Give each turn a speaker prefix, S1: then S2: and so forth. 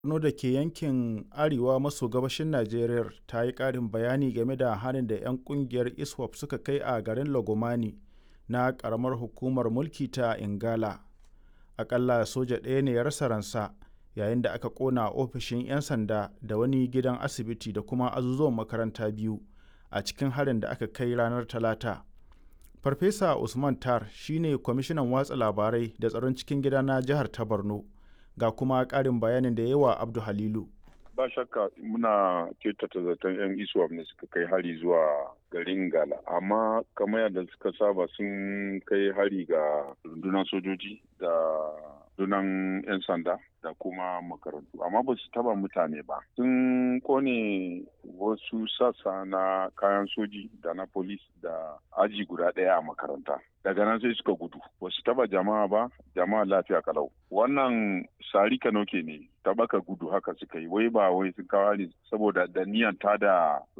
S1: Borno da ke yankin arewa maso gabashin Najeriya ta yi ƙarin bayani game da harin da 'yan ƙungiyar ISWAP suka kai a garin Lagomani na ƙaramar hukumar mulki ta Ingala. Aƙalla soja ɗaya ne ya rasa ransa yayin da aka ƙona ofishin 'yan sanda da wani gidan asibiti da kuma azuzuwan makaranta biyu a cikin harin da aka kai ranar Talata. Farfesa Usman Tar shi ne kwamishinan watsa labarai da tsaron cikin gida na jihar ta Borno. Ga kuma ƙarin bayanin da yawa Abdu Halilu.
S2: Ba shakka muna kyautata zaton 'yan ISWAP ne suka kai hari zuwa garin Gala. Amma kamar yadda suka saba sun kai hari ga rundunar sojoji da rundunar 'yan sanda da kuma makarantu. Amma ba su taba mutane ba. Sun kone wasu sassa na kayan soji da na polis da aji guda ɗaya a makaranta. Daga nan sai suka gudu. Ba su taba jama'a ba, jama'a lafiya kalau. Wannan sari kanoke ne, tabaka gudu haka suka yi. Wai ba wai sun kawo hari saboda da niyan ta da